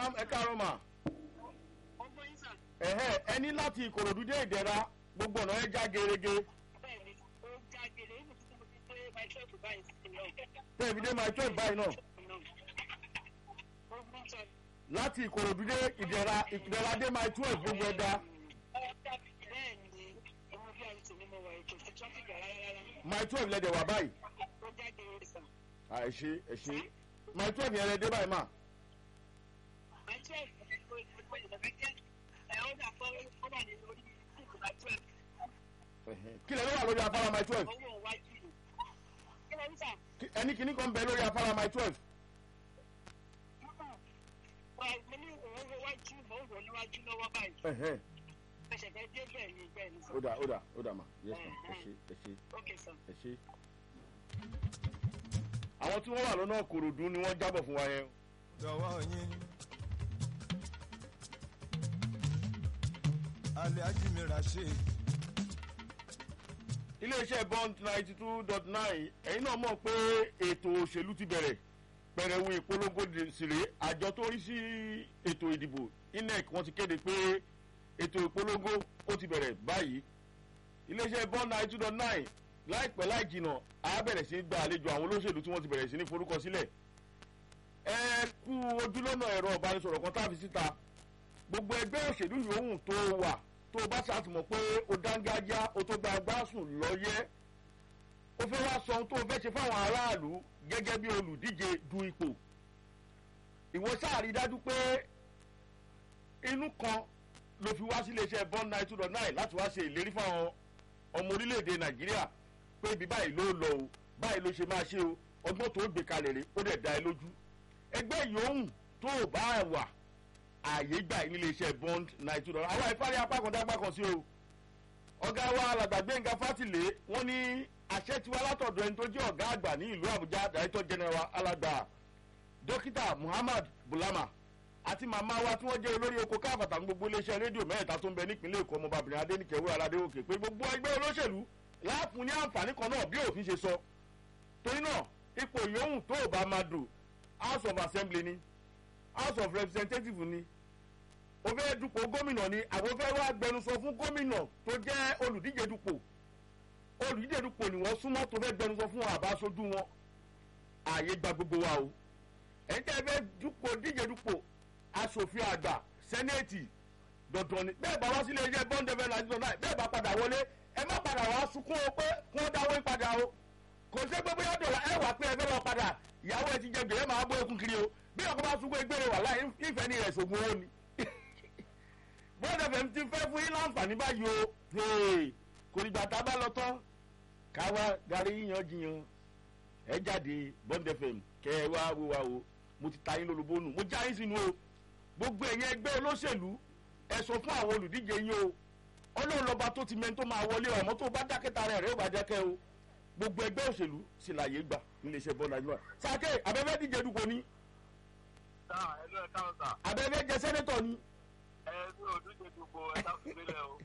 madam ẹ káàárọ̀ mà ọmọ yín sà ẹ̀hẹ́ ẹni láti ìkòròdú dé ìdẹ̀ra gbogbo ọ̀nà ẹ já gerege bẹ́ẹ̀ ni ó já gèlè ó ti mo ti pé my twelve báyìí sí náà. tẹ̀bi dé my twelve báyìí náà ó mú sọ. láti ìkòròdú dé ìdẹ̀ra ìdẹ̀ra dé my twelve gbogbo ẹ̀ dá bẹ́ẹ̀ ni ọmọ bí àyè tèmi mo wà ètò sí traffic rárá rárá my twelve lẹ́dẹ̀ wà báyìí ó já gèlè sà. à ẹ ṣe ẹ ṣe my twelve yẹn lẹ dé báyìí mà my twelve ó ìfowópamọ́ ìdàgbẹ́ jẹ́ ẹ̀ ó dà fọ́ ó wà ní orí ìsìnkú my twelve ẹ̀hẹ́. kí lẹ ló wà lórí afárá my twelve owó wájú rẹ̀. kí ló ń sà? Kí- ẹni kìíní kan bẹ lórí afárá my twelve mo ní òun wo wájú mo ń wò níwájú lọ́wọ́ báyìí. ẹ̀hẹ́. ẹsẹ̀ fẹ́ dé bẹ́ẹ̀ ni bẹ́ẹ̀ ni sà. ó dà ó dà ó dà mà yes ma ẹ ṣe ẹ ṣe ok sà. ẹ ṣe. àwọn tí wọ́n wà lọ́nà kòròdú ni wọ́n jábọ̀ fún wa yẹn dọwọ́ yín alẹ́ ajímìíràn ṣe iléeṣẹ́ bond ninety two dot nine ẹ̀yin náà mọ̀ pé ètò òṣèlú ti bẹ̀rẹ̀ pẹ̀rẹ̀wò ìpolongo sílẹ̀ àjọ tó rí sí ètò ìdìbò inec wọ́n ti kéde pé ètò ìpolongo ó ti bẹ̀rẹ̀ báyìí iléeṣẹ́ bond ninety two dot nine láìpẹ́ láì jìnà á bẹ̀rẹ̀ sí í gba àlejò àwọn olóṣèlú tí wọ́n ti bẹ̀rẹ̀ sí ní forúkọ sílẹ̀ ẹ kú ojúlọ́nà ẹ̀rọ ìbánisọ̀rọ̀ kan tá a fi síta gbogbo ẹgbẹ́ òṣèlú yòówù tó wà tó o bá ṣàtìmọ̀ pé o dángájá o tó gba agbásùn lọ́yẹ́ o fẹ́ wá sọ ohun tó o fẹ́ ṣe fáwọn aráàlú gẹ́gẹ́ bí olùdíje du ipò ìwọ sáàrí dájú pé inú kan ló fi wá sí iléeṣẹ́ bond nine two dot nine láti wá ṣe ìlérí fáwọn ọmọ orílẹ̀-èdè nàìjíríà pé ibi báyìí ló lọ o báyìí ló ṣe máa ṣe o ọgbọ́n tó gbé kalẹ̀ rè ó dẹ̀ dá ẹ lójú ẹgbẹ́ yòówù tó o bá wà ààyè gbà yín nílé iṣẹ́ bond nine two dollar àwọn ìfárí apá kan dágbà kan sí o ọ̀gá wa alàgbà gbẹ̀ngà fátìlé wọ́n ní àṣẹ tiwa látọ̀dọ̀ ẹni tó jẹ́ ọ̀gá àgbà ní ìlú àbújá director general alàgbà dókítà muhammad bulama àti màmá wa tí wọ́n jẹ́ olórí oko káfàtà ní gbogbo iléeṣẹ́ rédíò mẹ́ta tó ń bẹ nípìnlẹ̀ èkó ọmọbàbìnrin adéníkẹ́ wúrà aládéwòkè pé gbogbo ẹgbẹ́ olóṣèlú láàfún ní àǹfààní kan náà bí òfin ṣe sọ torí náà ipò yòówù tó ò bá máa dùn house of assembly ni house of representative ni o fẹ́ dupò gómìnà ni àbò fẹ́ wá gbẹnusọ fún gómìnà tó jẹ́ olùdíje dupò olùdíje dupò ni wọ́n súnmọ́ tó fẹ́ gbẹnusọ fún àbá aṣojú wọn ààyè gba gbogbo wa o ẹ̀yin tẹ́ ẹ fẹ́ dupò díje dupò aṣòfin àgbà sẹ́nẹ̀tì dandan ni bẹ́ẹ̀ bá wá sílé iṣẹ́ bond fm ninety nine bẹ́ẹ̀ bá padà wọlé ẹ má padà wá sunkún o pé kí wọ́n dáwọ́ padà o kò sí pé bóyá dọ̀là ẹ wà pé ẹ fẹ́ lọ padà ìyàwó ẹ ti jẹ gbèrè máa bọ́ ẹkún kiri o bí ọkọ bá sunkún egbèrè wà láì ìfẹ́ ní rẹ̀ ṣògùn owó ni bond fm ti fẹ́ fún yín láǹfààní báyìí o Hey, kò nígbà tá a bá lọ tán káwa darí yíyan jiyàn ẹ jáde bond fm kẹ ẹ wá wo wa o mo ti ta yín lólobónú mo já yín sínú o gbogbo ẹ̀yin ẹgbẹ́ olóṣèlú ẹ sọ fún àwọn olùdíje yín o ọlọ́run lọ́ba tó ti mẹ́ni tó máa wọlé ọmọ tó bá dákẹ́ta rẹ̀ rẹ̀ ó bá dákẹ́ o gbogbo ẹgbẹ́ òṣèlú sì láàyè gbà níléeṣẹ́ bọ́ọ̀lù àjùmọ̀ sàkè abẹ́fẹ́ díje dupò ni sáà ẹnu ẹ káwọn sà abẹ́fẹ́ jẹ sẹ́nẹ́tọ̀ ni ẹ ní òdúje dùgbò ẹ káwọn sílẹ̀ o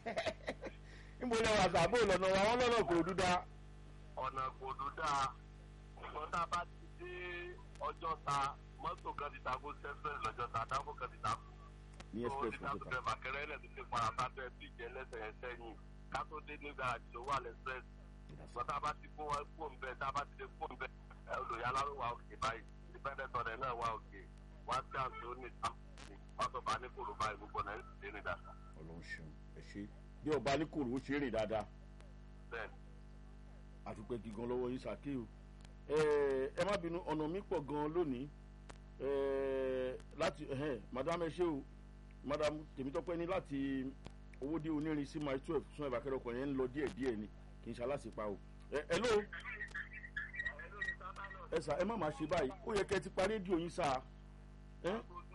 níbo lẹ́wọ̀ àtàbò lọ́nà wa wọ́n lọ́nà kò dúdà ọ̀nà kò dúdà ṣùgbọ́n tá a bá ti dé ọjọ́ ta mọ́tò kan ti takò sẹ́sẹ̀ lọ́jọ́ ta dáko kan ti takò ní tó express ti fún takò ìjọba bẹ́ẹ̀ bàkẹ́rẹ́ ẹ̀ tó ti para sábẹ́ bí ìjẹ́ lẹ́sẹ̀ ẹ̀ sẹ́yìn ká tó dé ní garaajì tó wà lẹ́sẹ̀ ṣùgbọ́n tá a bá ti kó wọn kó nbẹ tá a bá ti dé kó nbẹ ẹ olùyàlá ló wà òkè báyìí independent ọ̀rẹ́ náà wà òkè wá sí àti ó ní ìtàkùn wọ́n sọ bá ní kòrò báyìí gbogbo náà ń ṣe ní dàda ọlọ́run ṣeun ẹ ṣe bí ọba ní kòrò ó ṣe é rìn dáadáa bẹ́ẹ̀ àtúpẹ́ gígan lọ́wọ́ yín sàkè o ẹ ẹ má bínú ọ̀nà mi pọ̀ gan lónìí ẹ láti ẹhẹn madam ẹ ṣe o madam tèmítọ́pẹ́ ní láti owó dé onírin sí mile twelve sún ẹ̀bà kẹrẹ ọkọ̀ yẹn ń lọ díẹ̀ díẹ̀ ni kì í ṣe aláṣepá o ẹ ẹ ló ẹ sà ẹ má má ṣe báyìí ó yẹ kẹ́ ẹ ti pa rédíò yín sá ẹ